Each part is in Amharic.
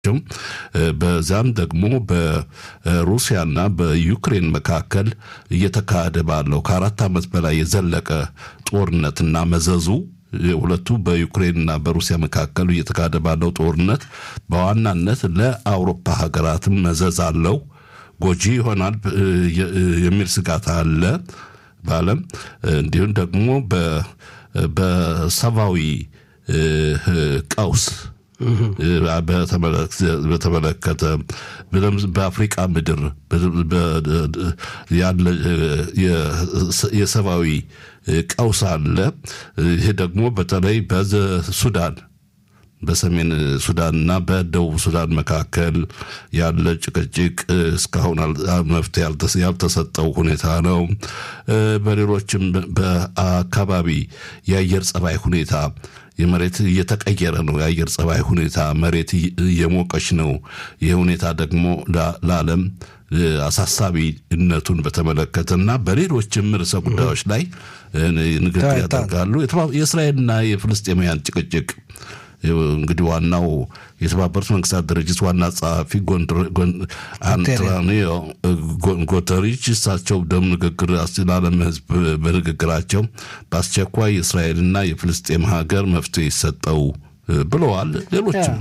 በዛም ደግሞ በሩሲያና በዩክሬን መካከል እየተካሄደ ባለው ከአራት ዓመት በላይ የዘለቀ ጦርነትና መዘዙ ሁለቱ በዩክሬንና በሩሲያ መካከል እየተካሄደ ባለው ጦርነት በዋናነት ለአውሮፓ ሀገራትም መዘዝ አለው፣ ጎጂ ይሆናል የሚል ስጋት አለ በዓለም እንዲሁም ደግሞ በሰብአዊ ቀውስ በተመለከተ በአፍሪቃ ምድር ያለ የሰብአዊ ቀውስ አለ። ይህ ደግሞ በተለይ በሱዳን በሰሜን ሱዳንና በደቡብ ሱዳን መካከል ያለ ጭቅጭቅ እስካሁን መፍትሄ ያልተሰጠው ሁኔታ ነው። በሌሎችም በአካባቢ የአየር ጸባይ ሁኔታ የመሬት እየተቀየረ ነው። የአየር ጸባይ ሁኔታ መሬት እየሞቀች ነው። ይህ ሁኔታ ደግሞ ለዓለም አሳሳቢነቱን በተመለከተ እና በሌሎችም ርዕሰ ጉዳዮች ላይ ንግግር ያደርጋሉ። የእስራኤልና የፍልስጤማውያን ጭቅጭቅ እንግዲህ ዋናው የተባበሩት መንግስታት ድርጅት ዋና ጸሐፊ አንቶኒዮ ጉተሪች እሳቸው ደም ንግግር ለዓለም ሕዝብ በንግግራቸው በአስቸኳይ የእስራኤልና የፍልስጤም ሀገር መፍትሄ ይሰጠው ብለዋል። ሌሎችም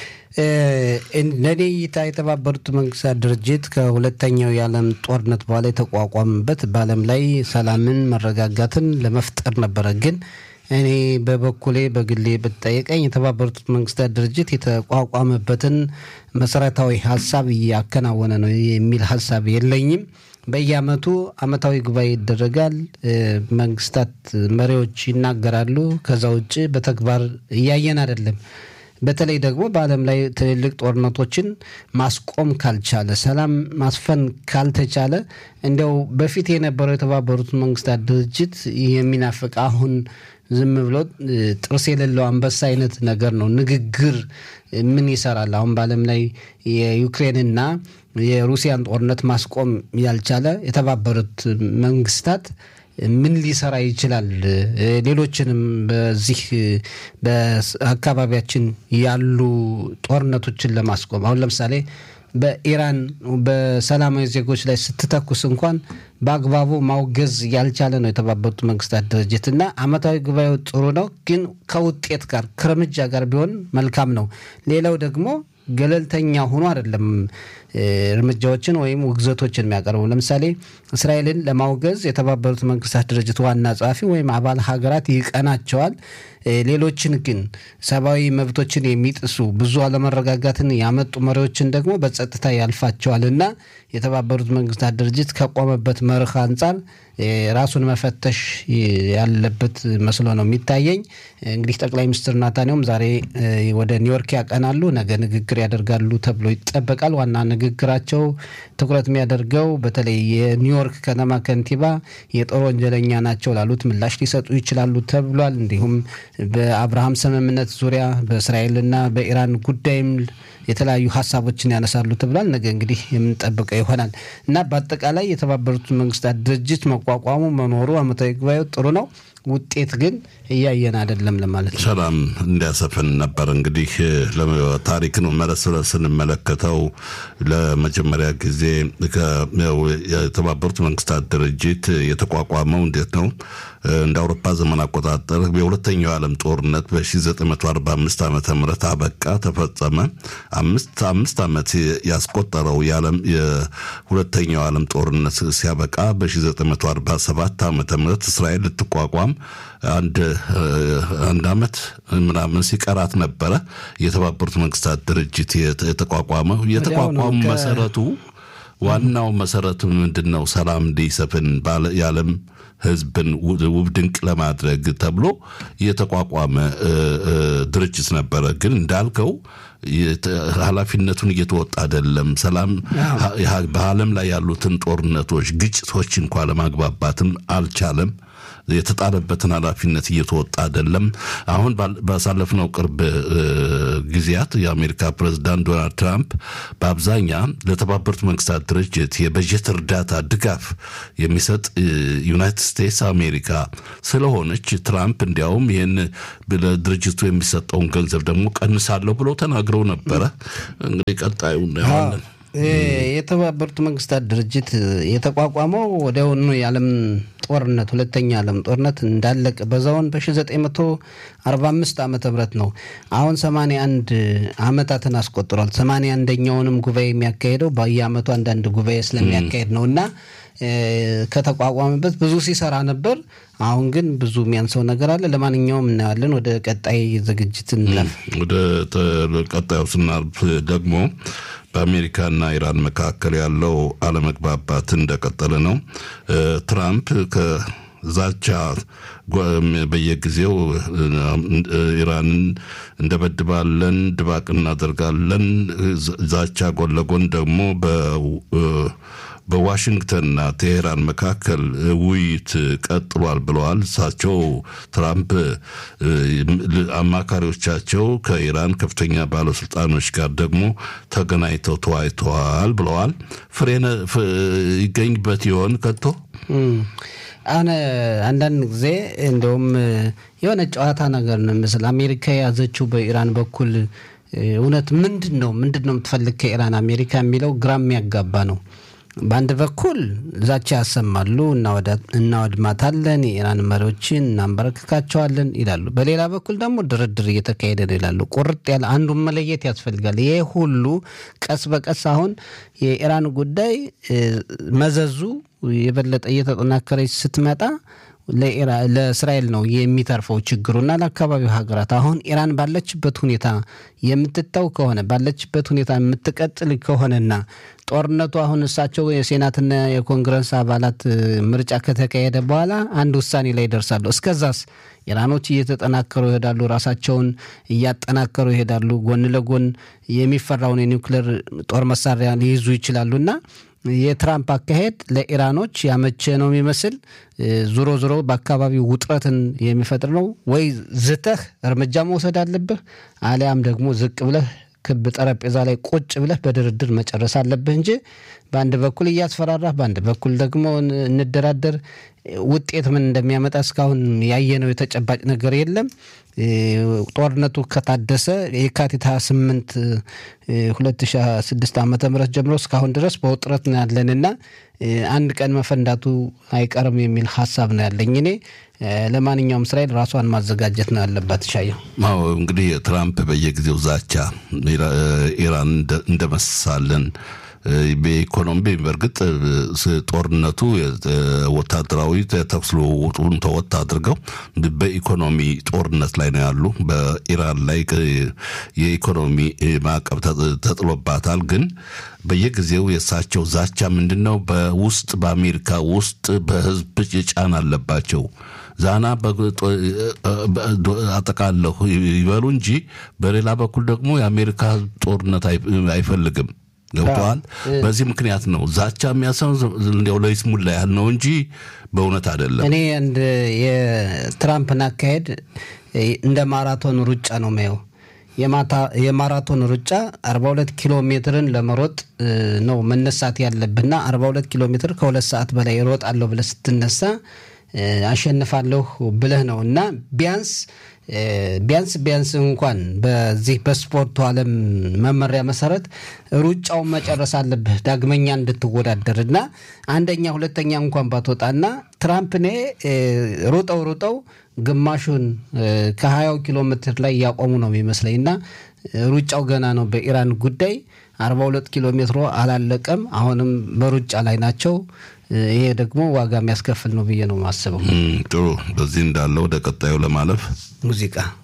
ለእኔ እይታ የተባበሩት መንግስታት ድርጅት ከሁለተኛው የዓለም ጦርነት በኋላ የተቋቋመበት በዓለም ላይ ሰላምን፣ መረጋጋትን ለመፍጠር ነበረ ግን እኔ በበኩሌ በግሌ ብጠየቀኝ የተባበሩት መንግስታት ድርጅት የተቋቋመበትን መሰረታዊ ሀሳብ እያከናወነ ነው የሚል ሀሳብ የለኝም። በየአመቱ አመታዊ ጉባኤ ይደረጋል። መንግስታት መሪዎች ይናገራሉ። ከዛ ውጭ በተግባር እያየን አይደለም። በተለይ ደግሞ በዓለም ላይ ትልልቅ ጦርነቶችን ማስቆም ካልቻለ፣ ሰላም ማስፈን ካልተቻለ እንዲያው በፊት የነበረው የተባበሩት መንግስታት ድርጅት የሚናፍቅ አሁን ዝም ብሎ ጥርስ የሌለው አንበሳ አይነት ነገር ነው። ንግግር ምን ይሰራል? አሁን በዓለም ላይ የዩክሬንና የሩሲያን ጦርነት ማስቆም ያልቻለ የተባበሩት መንግስታት ምን ሊሰራ ይችላል? ሌሎችንም በዚህ በአካባቢያችን ያሉ ጦርነቶችን ለማስቆም አሁን ለምሳሌ በኢራን በሰላማዊ ዜጎች ላይ ስትተኩስ እንኳን በአግባቡ ማውገዝ ያልቻለ ነው የተባበሩት መንግስታት ድርጅት እና አመታዊ ጉባኤው ጥሩ ነው፣ ግን ከውጤት ጋር ከእርምጃ ጋር ቢሆን መልካም ነው። ሌላው ደግሞ ገለልተኛ ሆኖ አይደለም እርምጃዎችን ወይም ውግዘቶችን የሚያቀርቡ ለምሳሌ እስራኤልን ለማውገዝ የተባበሩት መንግስታት ድርጅት ዋና ጸሐፊ ወይም አባል ሀገራት ይቀናቸዋል። ሌሎችን ግን ሰብአዊ መብቶችን የሚጥሱ ብዙ አለመረጋጋትን ያመጡ መሪዎችን ደግሞ በጸጥታ ያልፋቸዋል እና የተባበሩት መንግስታት ድርጅት ከቆመበት መርህ አንጻር ራሱን መፈተሽ ያለበት መስሎ ነው የሚታየኝ። እንግዲህ ጠቅላይ ሚኒስትር ናታንያሁም ዛሬ ወደ ኒውዮርክ ያቀናሉ፣ ነገ ንግግር ያደርጋሉ ተብሎ ይጠበቃል። ዋና ንግግራቸው ትኩረት የሚያደርገው በተለይ የኒውዮርክ ከተማ ከንቲባ የጦር ወንጀለኛ ናቸው ላሉት ምላሽ ሊሰጡ ይችላሉ ተብሏል። እንዲሁም በአብርሃም ስምምነት ዙሪያ በእስራኤልና በኢራን ጉዳይም የተለያዩ ሀሳቦችን ያነሳሉ ተብሏል። ነገ እንግዲህ የምንጠብቀው ይሆናል እና በአጠቃላይ የተባበሩት መንግስታት ድርጅት መቋቋሙ መኖሩ አመታዊ ጉባኤው ጥሩ ነው። ውጤት ግን እያየን አይደለም ለማለት ነው። ሰላም እንዲያሰፍን ነበር እንግዲህ ታሪክን መለስ ብለን ስንመለከተው ለመጀመሪያ ጊዜ የተባበሩት መንግስታት ድርጅት የተቋቋመው እንዴት ነው? እንደ አውሮፓ ዘመን አቆጣጠር የሁለተኛው የዓለም ጦርነት በ1945 ዓ ም አበቃ፣ ተፈጸመ። አምስት አምስት ዓመት ያስቆጠረው የዓለም የሁለተኛው ዓለም ጦርነት ሲያበቃ በ1947 ዓ ም እስራኤል ልትቋቋም አንድ አንድ ዓመት ምናምን ሲቀራት ነበረ የተባበሩት መንግስታት ድርጅት የተቋቋመው። የተቋቋሙ መሰረቱ ዋናው መሰረቱ ምንድን ነው? ሰላም እንዲሰፍን የዓለም ህዝብን ውብ ድንቅ ለማድረግ ተብሎ የተቋቋመ ድርጅት ነበረ። ግን እንዳልከው ኃላፊነቱን እየተወጣ አይደለም። ሰላም በዓለም ላይ ያሉትን ጦርነቶች፣ ግጭቶች እንኳ ለማግባባትም አልቻለም። የተጣለበትን ኃላፊነት እየተወጣ አይደለም። አሁን ባሳለፍነው ቅርብ ጊዜያት የአሜሪካ ፕሬዚዳንት ዶናልድ ትራምፕ በአብዛኛ ለተባበሩት መንግስታት ድርጅት የበጀት እርዳታ ድጋፍ የሚሰጥ ዩናይትድ ስቴትስ አሜሪካ ስለሆነች ትራምፕ እንዲያውም ይህን ለድርጅቱ የሚሰጠውን ገንዘብ ደግሞ ቀንሳለሁ ብለው ተናግረው ነበረ። እንግዲህ ቀጣዩ እናየዋለን። የተባበሩት መንግስታት ድርጅት የተቋቋመው ወዲያውኑ የዓለም ጦርነት ሁለተኛ ዓለም ጦርነት እንዳለቀ በዛውን በ1945 ዓመተ ምህረት ነው። አሁን 81 ዓመታትን አስቆጥሯል። 81ኛውንም ጉባኤ የሚያካሄደው በየአመቱ አንዳንድ ጉባኤ ስለሚያካሄድ ነው እና ከተቋቋመበት ብዙ ሲሰራ ነበር። አሁን ግን ብዙ የሚያንሰው ነገር አለ። ለማንኛውም እናያለን። ወደ ቀጣይ ዝግጅት እንለፍ። ወደ ቀጣዩ ስናልፍ ደግሞ በአሜሪካና ኢራን መካከል ያለው አለመግባባት እንደቀጠለ ነው። ትራምፕ ከዛቻ በየጊዜው ኢራንን እንደበድባለን፣ ድባቅ እናደርጋለን፣ ዛቻ ጎን ለጎን ደግሞ በዋሽንግተንና ቴሄራን መካከል ውይይት ቀጥሏል ብለዋል። እሳቸው ትራምፕ አማካሪዎቻቸው ከኢራን ከፍተኛ ባለስልጣኖች ጋር ደግሞ ተገናኝተው ተወያይተዋል ብለዋል። ፍሬነ ይገኝበት ይሆን ከቶ? አሁን አንዳንድ ጊዜ እንደውም የሆነ ጨዋታ ነገር ነው ምስል አሜሪካ የያዘችው በኢራን በኩል እውነት ምንድን ነው ምንድን ነው የምትፈልግ ከኢራን አሜሪካ የሚለው ግራ የሚያጋባ ነው። በአንድ በኩል ዛቻ ያሰማሉ፣ እናወድማታለን፣ የኢራን መሪዎችን እናንበረክካቸዋለን ይላሉ። በሌላ በኩል ደግሞ ድርድር እየተካሄደ ነው ይላሉ። ቁርጥ ያለ አንዱን መለየት ያስፈልጋል። ይሄ ሁሉ ቀስ በቀስ አሁን የኢራን ጉዳይ መዘዙ የበለጠ እየተጠናከረች ስትመጣ ለእስራኤል ነው የሚተርፈው ችግሩና ለአካባቢው ሀገራት። አሁን ኢራን ባለችበት ሁኔታ የምትተው ከሆነ ባለችበት ሁኔታ የምትቀጥል ከሆነና ጦርነቱ አሁን እሳቸው የሴናትና የኮንግረስ አባላት ምርጫ ከተካሄደ በኋላ አንድ ውሳኔ ላይ ይደርሳሉ። እስከዛስ ኢራኖች እየተጠናከሩ ይሄዳሉ፣ ራሳቸውን እያጠናከሩ ይሄዳሉ። ጎን ለጎን የሚፈራውን የኒውክሌር ጦር መሳሪያ ሊይዙ ይችላሉና የትራምፕ አካሄድ ለኢራኖች ያመቸ ነው የሚመስል ዞሮ ዞሮ በአካባቢው ውጥረትን የሚፈጥር ነው። ወይ ዝተህ እርምጃ መውሰድ አለብህ፣ አሊያም ደግሞ ዝቅ ብለህ ክብ ጠረጴዛ ላይ ቁጭ ብለህ በድርድር መጨረስ አለብህ እንጂ በአንድ በኩል እያስፈራራህ፣ በአንድ በኩል ደግሞ እንደራደር ውጤት ምን እንደሚያመጣ እስካሁን ያየነው የተጨባጭ ነገር የለም። ጦርነቱ ከታደሰ የካቲት 28 2006 ዓ ም ጀምሮ እስካሁን ድረስ በውጥረት ነው ያለንና አንድ ቀን መፈንዳቱ አይቀርም የሚል ሀሳብ ነው ያለኝ እኔ። ለማንኛውም እስራኤል ራሷን ማዘጋጀት ነው ያለባት። ሻየው አዎ እንግዲህ ትራምፕ በየጊዜው ዛቻ ኢራን እንደመሳለን በኢኮኖሚ በእርግጥ ጦርነቱ ወታደራዊ ተኩስ ልውውጡን ተወት አድርገው በኢኮኖሚ ጦርነት ላይ ነው ያሉ። በኢራን ላይ የኢኮኖሚ ማዕቀብ ተጥሎባታል። ግን በየጊዜው የእሳቸው ዛቻ ምንድን ነው? በውስጥ በአሜሪካ ውስጥ በህዝብ ጫና አለባቸው። ዛና አጠቃለሁ ይበሉ እንጂ በሌላ በኩል ደግሞ የአሜሪካ ህዝብ ጦርነት አይፈልግም። ገብተዋል። በዚህ ምክንያት ነው ዛቻ የሚያሰው እንዲያው ለይስሙላ ያህል ነው እንጂ በእውነት አይደለም። እኔ እንደ የትራምፕን አካሄድ እንደ ማራቶን ሩጫ ነው ማየው። የማራቶን ሩጫ 42 ኪሎ ሜትርን ለመሮጥ ነው መነሳት ያለብና 42 ኪሎ ሜትር ከሁለት ሰዓት በላይ እሮጣለሁ ብለህ ስትነሳ አሸንፋለሁ ብለህ ነው እና ቢያንስ ቢያንስ ቢያንስ እንኳን በዚህ በስፖርቱ ዓለም መመሪያ መሰረት ሩጫውን መጨረስ አለብህ ዳግመኛ እንድትወዳደር እና አንደኛ ሁለተኛ እንኳን ባትወጣና ትራምፕ እኔ ሩጠው ሩጠው ግማሹን ከሀያው ኪሎ ሜትር ላይ እያቆሙ ነው የሚመስለኝ እና ሩጫው ገና ነው። በኢራን ጉዳይ 42 ኪሎ ሜትሮ አላለቀም። አሁንም በሩጫ ላይ ናቸው። ይሄ ደግሞ ዋጋ የሚያስከፍል ነው ብዬ ነው የማስበው። ጥሩ። በዚህ እንዳለ ወደ ቀጣዩ ለማለፍ ሙዚቃ